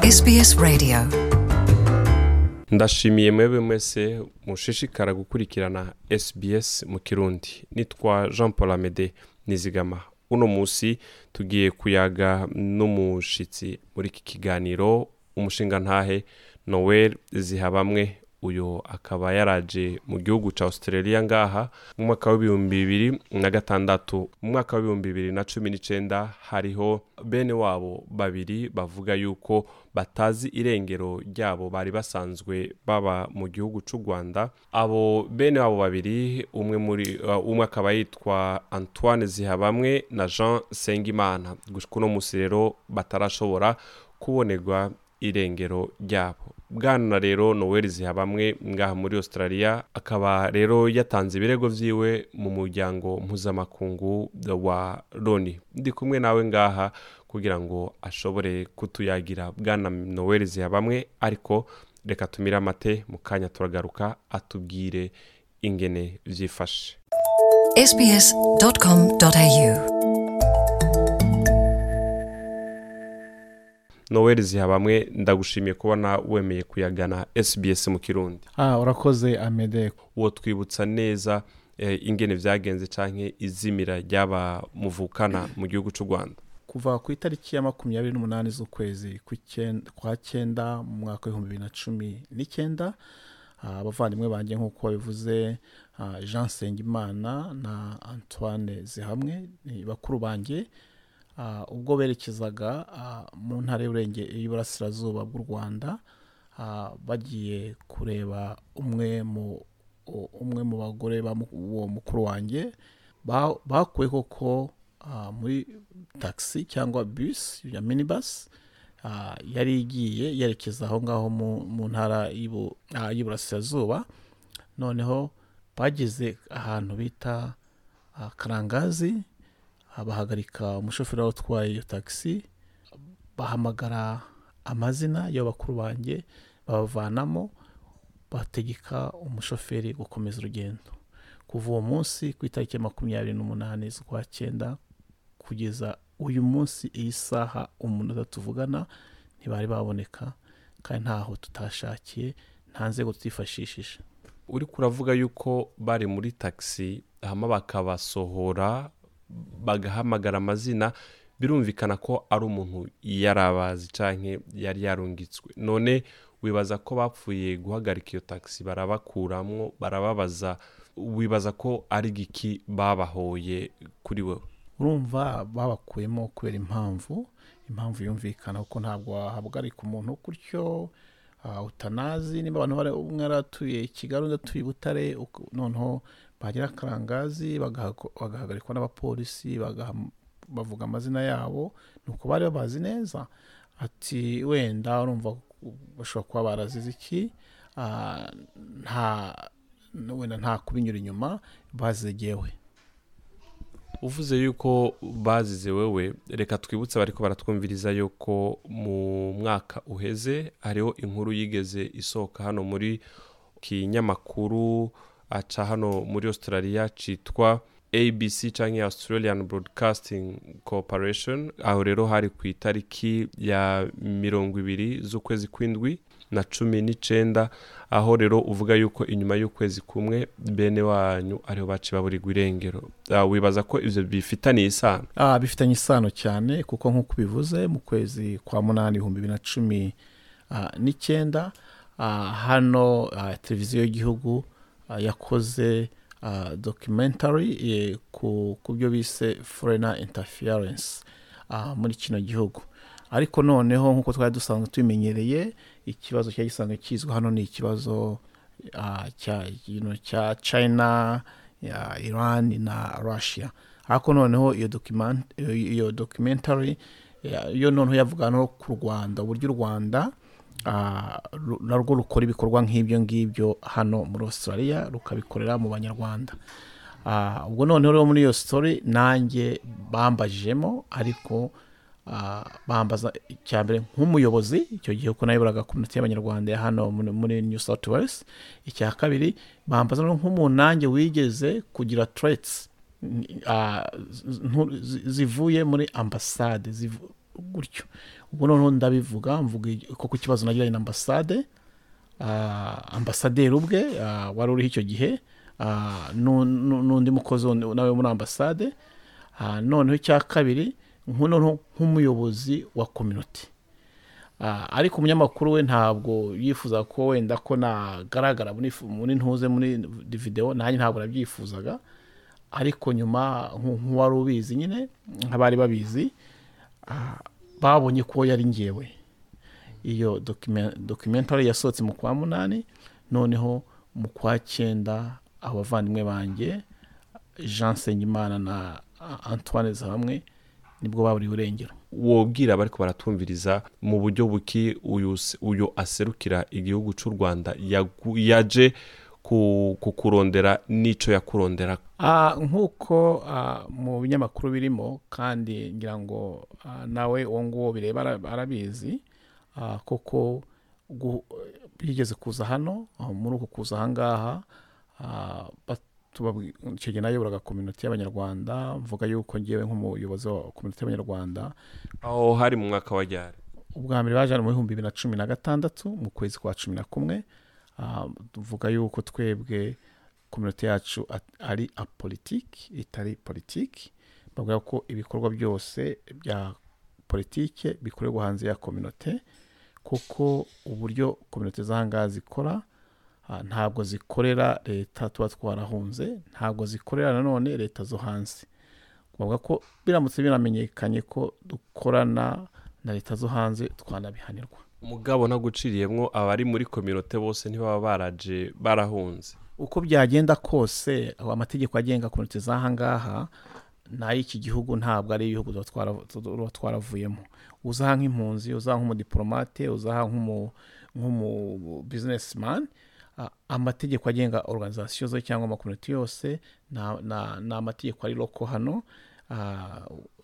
SBS Radio ndashimiye mwebwe mwese mushishikara gukurikirana SBS mu kirundi nitwa jean paul amede nizigama uno munsi tugiye kuyaga n'umushitsi muri iki kiganiro umushinga ntahe noel zihabamwe uyu akaba yaraje mu gihugu cya australia ngaha mu mwaka w'ibihumbi bibiri na gatandatu mu mwaka w'ibihumbi bibiri na cumi n'icyenda hariho bene wabo babiri bavuga yuko batazi irengero ryabo bari basanzwe baba mu gihugu cy'u rwanda abo bene wabo babiri umwe muri uh, umwe akaba yitwa antoine zihabamwe na jean sengimana gushika uno munsi rero batarashobora kubonerwa irengero ryabo bwana rero noel zihabamwe ngaha muri australia akaba rero yatanze ibirego vyiwe mu muryango mpuzamakungu wa loni ndi kumwe nawe ngaha kugira ngo ashobore kutuyagira bwana noel zihabamwe ariko reka tumire amate mu kanya turagaruka atubwire ingene vyifashe sbs.com.au noel zihabamwe ndagushimiye kubona wemeye kuyagana sbs mu kirundi ah urakoze amede uwo twibutsa neza eh, ingene vyagenze canke izimira ryaba muvukana mu gihugu c'u rwanda kuva ku itariki ya makumyabiri n'umunani z'ukwezi kw'icyen- kwa cyenda mu mwaka w'ibihumbi bibiri na cumi n'icyenda ah, abavandimwe banjye nk'uko babivuze ah, jean nsengimana na antoine zihamwe ni bakuru banjye Ah, ubwo berekezaga ah, mu ntara y'Uburenge- y'iburasirazuba bw'u rwanda ah, bagiye kureba umwe mu u- umwe mu bagore ba mu- uwo mukuru wanjye ba- bakuwe koko ah, muri taxi cyangwa bus ya minibus ah, yari igiye yerekeza aho ngaho mu- mu ntara y'ibu- ah, y'iburasirazuba noneho bageze ahantu bita ah, karangazi ah, bahagarika umushoferi wari utwaye iyo taxi bahamagara amazina y'abakuru banjye babavanamo bategeka umushoferi gukomeza urugendo kuva uwo munsi ku itariki ya makumyabiri n'umunani z'ukwa cyenda kugeza uyu munsi iyi saha umunota tuvugana ntibari baboneka kandi ntaho tutashakiye nta nzego tutifashishije uriko uravuga yuko bari muri taxi hama bakabasohora bagahamagara amazina birumvikana ko ari umuntu yarabazi canke yari yarungitswe none wibaza ko bapfuye guhagarika iyo taxi barabakuramwo barababaza wibaza ko ari giki babahoye kuri wewe urumva babakuyemo kubera impamvu impamvu yumvikana kuko ntabwo wahagarika umuntu gutyo ah, utanazi niba abantu bari umwe yaratuye i kigali undi atuye i butare uko- noneho bagera karangazi bagahago- bagahagarikwa n'abapolisi bagaha- bavuga amazina yabo ni uko bari babazi neza ati wenda urumva bashobora kuba barazize iki ah, nta wenda nta kubinyura inyuma bazigewe uvuze yuko bazize wewe reka twibutse bariko baratwumviriza yuko mu mwaka uheze hariho inkuru yigeze isohoka hano muri kinyamakuru aca hano muri australia citwa abc canke australian broadcasting corporation aho rero hari ku itariki ya mirongo ibiri z'ukwezi kw'indwi na cumi n'icenda aho rero uvuga yuko inyuma y'ukwezi kumwe bene wanyu ariho baciye baburirwa irengero Ah, wibaza ko ivyo bifitaniye isano Ah, bifitanye isano cyane kuko nk'uko ubivuze mu kwezi kwa munani ibihumbi bibiri na cumi ah, n'icyenda ah, hano ah, televiziyo y'igihugu ah, yakoze ah, documentary eh, ku ku byo bise foreigner interference ah, muri kino gihugu ariko noneho nk'uko twari dusanzwe tubimenyereye ikibazo cyari gisanzwe kizwi hano ni ikibazo ah, cya you know, cya china ya iran na russia ariko noneho iyo document iyo documentary ya- yo noneho yavuga no ku rwanda uburyo u rwanda ah, ru- narwo rukora ibikorwa nk'ibyo ngibyo hano muri australia rukabikorera mu banyarwanda Ah, ubwo noneho rero muri iyo story nanjye bambajijemo ariko ah, bambaza icya mbere nk'umuyobozi icyo gihe uko nayoboraga komite y'abanyarwanda ya hano muri- muri new south wales icya kabiri bambaza no nk'umuntu nanjye wigeze kugira traits ah, z- ntu- zi- zivuye muri ambasade zivu- gutyo ubwo noneho ndabivuga mvuga ko ku kibazo nagiranye na ambasade ah, ambasaderi ubwe ah, wari uriho icyo gihe ah, nu- nu- n'undi mukozi wundi nawe muri ambasade Ah, noneho icya kabiri nku- noneho nk'umuyobozi wa kominote Ah, ariko umunyamakuru we ntabwo yifuza ko wenda ko nagaragara muri fu- muri ntuze muri videwo nanjye ntabwo nabyifuzaga ariko nyuma nku- nk'uwari ubizi nyine nk'abari babizi ah, babonye ko yari ngewe iyo document- documentary yasohotse mu kwa munani noneho mu kwa cyenda abavandimwe banjye jean nsengimana na antoine hamwe nibwo baburiwe irengero wobwira abariko baratumviriza mu buryo buki uyu se- uyu aserukira igihugu cy'u rwanda yagu- yaje ku- kukurondera n'ico yakurondera Ah, nk'uko ah, mu binyamakuru birimo kandi ngira ngo ah, nawe uwo nguwo bireba ara- arabizi ah, koko gu- bigeze kuza hano ah, muri uku kuza ahangaha ah, batubabwi- icyo gihe nayoboraga kominote y'abanyarwanda mvuga yuko ngewe nk'umuyobozi wa kominote y'abanyarwanda aho hari mu mwaka wa ryari ubwa mbere baje hano mu bihumbi bibiri na cumi na gatandatu mu kwezi kwa cumi na kumwe Ah, tuvuga yuko twebwe kominote yacu at- ari apolitiki itari politiki bavuga ko ibikorwa byose bya politike bikorerwa hanze ya kominote kuko uburyo kominote z'ahangaha zikora ah, ntabwo zikorera leta tuba twarahunze ntabwo zikorera nanone leta zo hanze bavuga ko biramutse biramenyekanye ko dukorana na leta zo hanze twanabihanirwa umugabo naguciriyemwo abari muri kominote bose ntibaba baraje barahunze uko byagenda kose aba amategeko agenga kominote z'ahangaha n'ay'iki gihugu ntabwo ari ibihugu tuba twara- tuba twaravuyemo uzaha nk'impunzi uzaha nk'umudipolomate uzaha nk'umu nk'umu businessman a- amategeko agenga organization zo cyangwa amakominote yose na- na- ni amategeko ari loko hano Ah,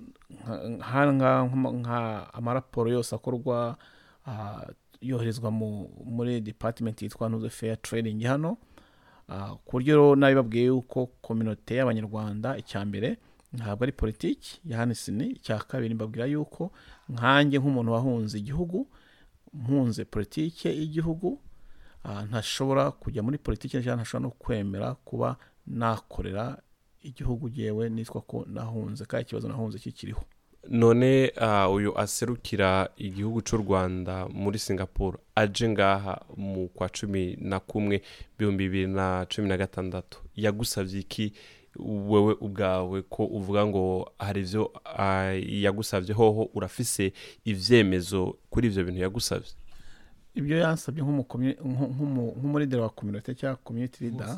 nka- nka- nka- nka amaraporo yose akorwa ah, yoherezwa mu- muri department yitwa ntuze fair trading hano Ah, ku buryo rero nabibabwiye yuko kominote y'abanyarwanda icya mbere ntabwo ari politiki ya hanisini icya kabiri mbabwira yuko nkanjye nk'umuntu wahunze igihugu mpunze politiki y'igihugu ah, ntashobora kujya muri politiki cyangwa ntashobora no kwemera kuba nakorera igihugu yewe nitwa ko nahunze kandi ikibazo nahunze kikiriho none ah, uyu aserukira igihugu cy'u rwanda muri singapore aje ngaha mu kwa cumi na kumwe ibihumbi bibiri na cumi na gatandatu yagusabye iki wewe ubwawe ko uvuga ngo hari ibyo ah, yagusabye hoho urafise ivyemezo kuri ivyo bintu yagusabye ibyo yansabye nk'umukomi- nku- nk'umu- nk'umurideri wa kominote cyangwa community leader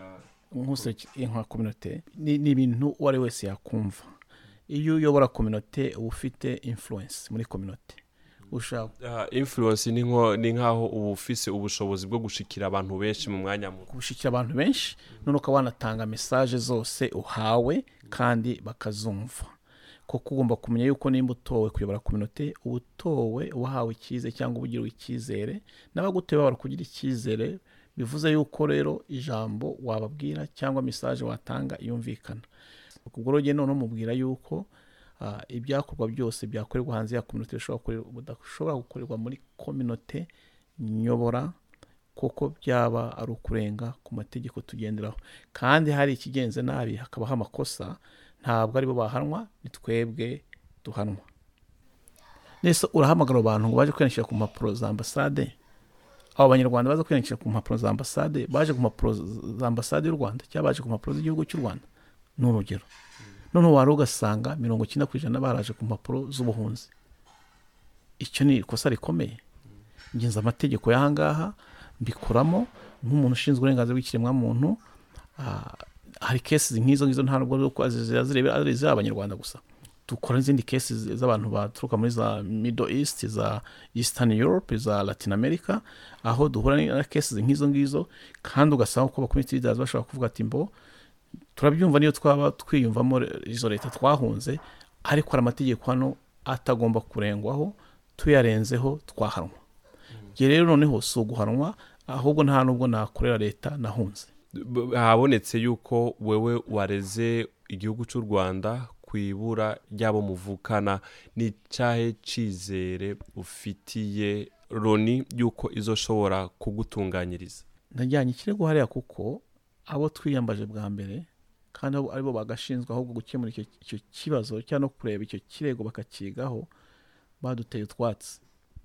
nk'useki nka kominote ni ni ibintu uwo ari we wese yakumva iyo uyobora kominote uba ufite influence muri kominote ushaka Ah, influence ni nko- ni nk'aho uba ufise ubushobozi bwo gushikira abantu benshi mu mwanya muto gushyikira abantu benshi none ukaba wanatanga mesaje zose uhawe kandi bakazumva kuko ugomba kumenya yuko nimba utowe kuyobora kominote uba utowe wahawe icyizere cyangwa uba ugiriwe icyizere n'abagutoye baba kugira icyizere bivuze yuko rero ijambo wababwira cyangwa mesaje watanga yumvikana ubwo rero noneho mubwira yuko ah, ibyakorwa byose byakorerwa hanze ya kominote bishobora gukorerwa- budashobora gukorerwa muri kominote nyobora kuko byaba ari ukurenga ku mategeko tugenderaho kandi hari ikigenze nabi hakabaho amakosa ntabwo aribo bahanwa ni twebwe duhanwa nese urahamagara abantu ngo baje kwiyandikisha ku mpapuro za ambasade abo banyarwanda baza kwiyandikisha ku mpapuro za ambasade baje ku mpapuro za ambasade y'u rwanda cyangwa baje ku mpapuro z'igihugu cy'u rwanda ni urugero noneho wari ugasanga mirongo icyenda ku ijana baraje ku mpapuro z'ubuhunzi icyo ni ikosa rikomeye ngenzi amategeko y'ahangaha mbikoramo nk'umuntu ushinzwe uburenganzira bw'ikiremwamuntu ah, hari kesi nk'izo ngizo ntabwo ari uko ziba zireba ari iz'abanyarwanda gusa dukora n'izindi kesi z'abantu baturuka muri za middle east za eastern europe za latin america aho duhura na kesi nk'izo ngizo kandi ugasanga ko abakomite leaders bashobora kuvuga ati mbo turabyumva niyo twaba twiyumvamo izo leta twahunze ariko hari amategeko hano atagomba kurengwaho tuyarenzeho twahanwa njye rero noneho si uguhanwa ahubwo nta nubwo nakorera leta nahunze B- habonetse yuko wewe wareze igihugu cy'u rwanda ku ibura ry'abo muvukana ni cyahe cyizere ufitiye loni y'uko izoshobora kugutunganyiriza najyanye ikirego hariya kuko abo twiyambaje bwa mbere kandi abo aribo bagashinzwe ahubwo gukemura icyo icyo kibazo cyangwa no kureba icyo kirego bakakigaho baduteye utwatsi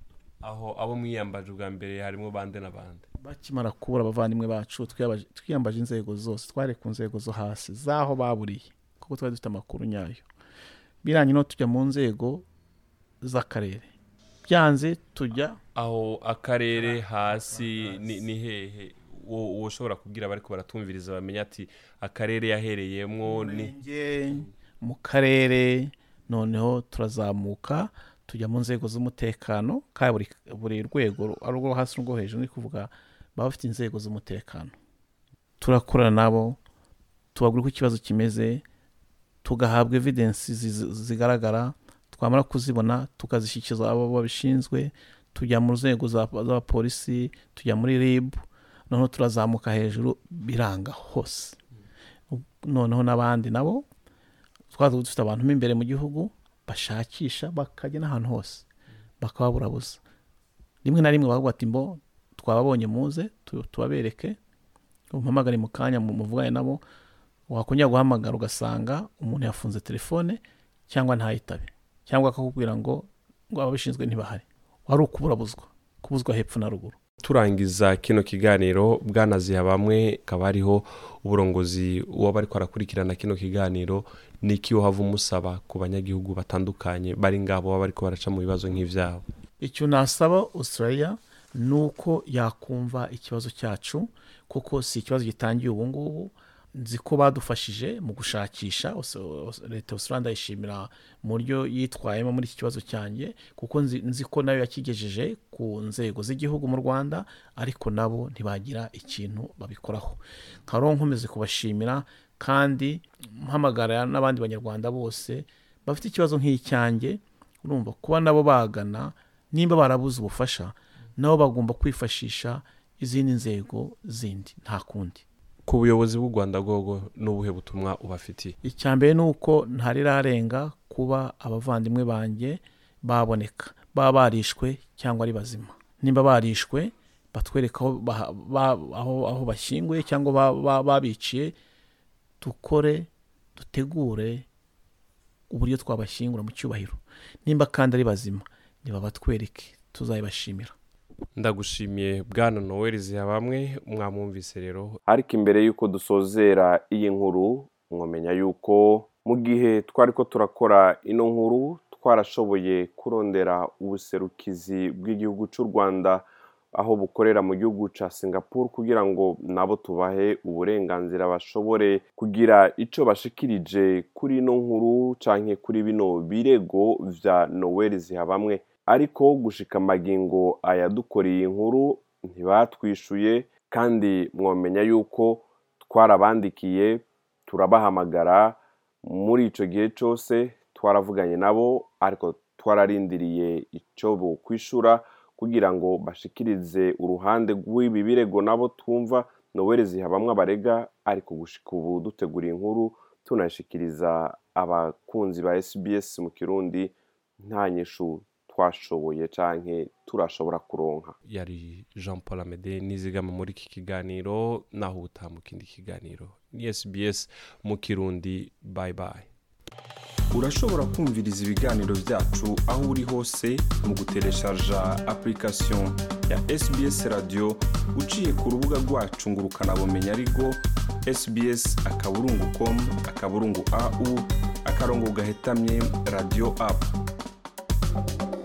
aho abo mwiyambaje ubwa mbere harimo bande na bande bakimara kubura abavandimwe bacu twiyabaje- twiyambaje inzego zose twari ku nzego zo hasi z'aho baburiye kuko twari dufite amakuru nyayo biranye no tujya mu nzego z'akarere byanze tujya aho akarere hasi ni ni hehe uwo uwo ushobora kubwira abari baratumviriza bamenya ati akarere yahereyemo ni Murenge, mu karere noneho turazamuka tujya mu nzego z'umutekano kandi buri, buri rwego ari urwo hasi n'urwo hejuru ni kuvuga baba bafite inzego z'umutekano turakorana nabo tubabwira uko ikibazo kimeze tugahabwa evidensi zi- zigaragara twamara kuzibona tukazishyikiza abo babishinzwe tujya mu nzego za- z'abapolisi tujya muri rib noneho turazamuka hejuru biranga hose noneho n'abandi nabo twaza dufite abantu mo imbere mu gihugu bashakisha bakajya n'ahantu hose bakababurabuza rimwe na rimwe bavuga ati mbo twababonye muze tu- tubabereke umpamagare mu kanya mu- muvugane nabo wakongera guhamagara ugasanga umuntu yafunze telefone cyangwa ntayitabe cyangwa akakubwira ngo ngo ababishinzwe ntibahari wari ukuburabuzwa kubuzwa hepfo na ruguru turangiza kino kiganiro bwanaziha bamwe akaba hariho uburongozi uwaba ariko arakurikirana kino kiganiro niki uhava umusaba ku banyagihugu batandukanye bari ngabo baba ariko baraca mu bibazo nk'ibyabo icyo nasaba australia ni uko yakumva ikibazo cyacu kuko si ikibazo gitangiye ubu ngubu nzi ko badufashije mu gushakisha Aus- Aus- leta ya australia ndayishimira mu buryo yitwayemo muri iki kibazo cyanjye kuko nzi, nzi ko nayo yakigejeje ku nzego z'igihugu mu rwanda ariko nabo ntibagira ikintu babikoraho nkaba nkomeze kubashimira kandi mpamagara n'abandi banyarwanda bose bafite ikibazo nk'icyanjye urumva kuba nabo bagana nimba barabuze ubufasha nabo bagomba kwifashisha izindi nzego zindi nta kundi ku buyobozi bw'u rwanda bwogo n'ubuhe butumwa ubafitiye icya mbere ni uko ntarirarenga kuba abavandimwe banjye baboneka baba barishwe cyangwa ari bazima nimba barishwe batwereka aho, baha- ba- aho, aho bashyinguye cyangwa ba- ba- babiciye dukore dutegure uburyo twabashyingura mu cyubahiro nimba kandi ari bazima nibabatwereke tuzabibashimira ndagushimiye bwana noel ziha bamwe mwamwumvise rero ariko imbere y'uko dusozera iyi nkuru mwamenya y'uko mu gihe twari ko turakora ino nkuru twarashoboye kurondera ubuserukizi bw'igihugu cy'u rwanda aho bukorera mu gihugu cya singapore kugira ngo nabo tubahe uburenganzira bashobore kugira icyo bashikirije kuri ino nkuru cyangwa kuri bino birego bya noel ziha bamwe ariko gushika amagingo ayadukoreye inkuru ntibatwishuye kandi mwamenya yuko twarabandikiye turabahamagara muri icyo gihe cyose twaravuganye nabo ariko twararindiriye icyo bokwishura kugira ngo bashikirize uruhande rw'ibi birego nabo twumva noweli ziha bamwe abarega ariko gushika ubu dutegura inkuru tunashikiriza abakunzi ba SBS mu kirundi nta nyishu twashoboye canke turashobora kuronka yari jean paul amede nizigama muri iki kiganiro naho ubutaha mu kindi kiganiro ni sbs mu kirundi bye bye urashobora kumviriza ibiganiro byacu aho uri hose mu gutereshaja application ya sbs radio uciye ku rubuga rwacu ngo ukanabumenya ariko sbs akaburungu com akaburungu au akarongo gahetamye radio app